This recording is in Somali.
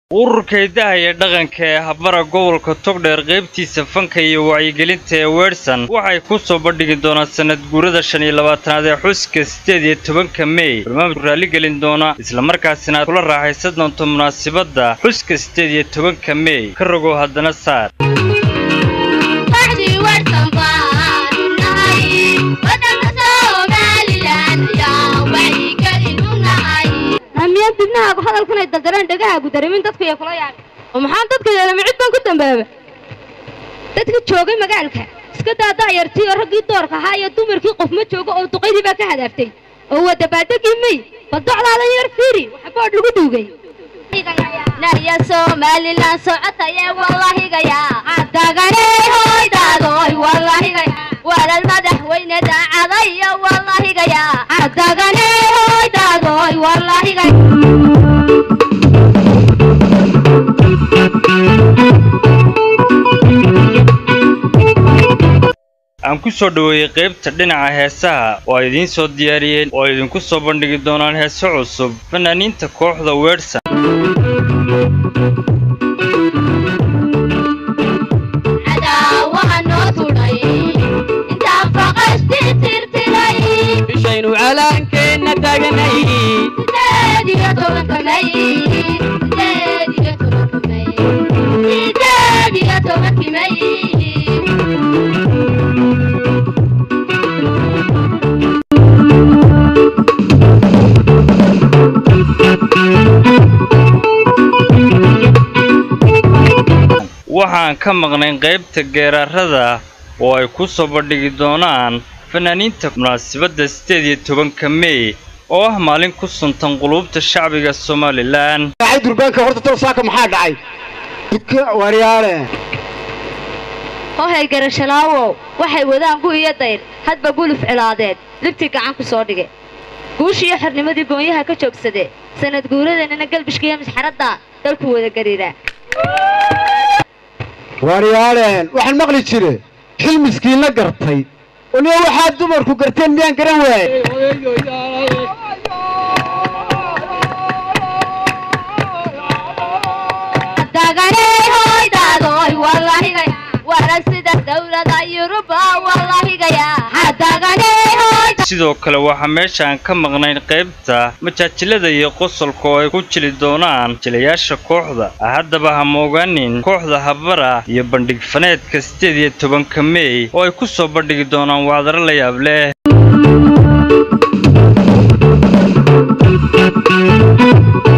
ururka hidaha iyo dhaqanka ee habara gobolka togdheer qaybtiisa fanka iyo wacyigelinta ee weersan waxay ku soo bandhigi doonaan sanad guurada shan iyo labaatanaad ee xuska siddeed iyo tobanka mey barnaamijku raalligelin doona islamarkaasina aad kula raaxaysan doonto munaasabadda xuska siddeed iyo tobanka mey ka rogow haddana saar amiyaan dibnahaagu hadalkanay daldareen dhegahaagu dareemin dadku iyo kula yaabay oo maxaan dadka yeelama cid baan ku dambaaba dadka joogay magaalka iska daa daayartii oo raggii doorka ahaa iyo dumarkii qof ma joogo oo duqaydii baa ka hadaaftay oo waa dabaaldegii mey bal docdaada yar fiiri waxa boodh lagu duugay naya somalilan socotaye wallahigaya cadaganey hoydaadoy wallahigaya walal madaxweyne daacadayo wallahigaya cadaganey hoydaadoy wallahigaya aan ku soo dhoweeyey qaybta dhinaca heesaha oo ay idiin soo diyaariyeen oo ay idinku soo bandhigi doonaan heeso cusub fanaaniinta kooxda weersan bishaynu calaankeenna taaganay waxaan ka maqnayn qaybta geeraarada oo ay ku soo bandhigi doonaan fanaaniinta munaasabadda siddeed iyo tobanka mey oo ah maalin ku suntan quluubta shacbiga somalilan dhacay durbaanka horta tolsaaka maxaa dhacay dudka waryaale hohay garashalaawow waxay wadaan gu iyo dayr hadba guluf cilaadeed libtii gacan ku soo dhige guushiiyo xornimadii goonyaha ka joogsade sanad guuradeenana galbishkiiyo misxaradda dalku wada gariira waryaaleen waxaan maqli jire xil miskiinla gartay uniyo waxaad dumarku garteen miyaan garan waaye sidoo kale waxaa meeshaan ka maqnayn qaybta majaajilada iyo qosolka oo ay ku jili doonaan jilayaasha kooxda haddaba ha moogaanin kooxda habara iyo bandhig faneedka siddeed iyo tobanka mey oo ay ku soo bandhigi doonaan wacdaro la yaab leh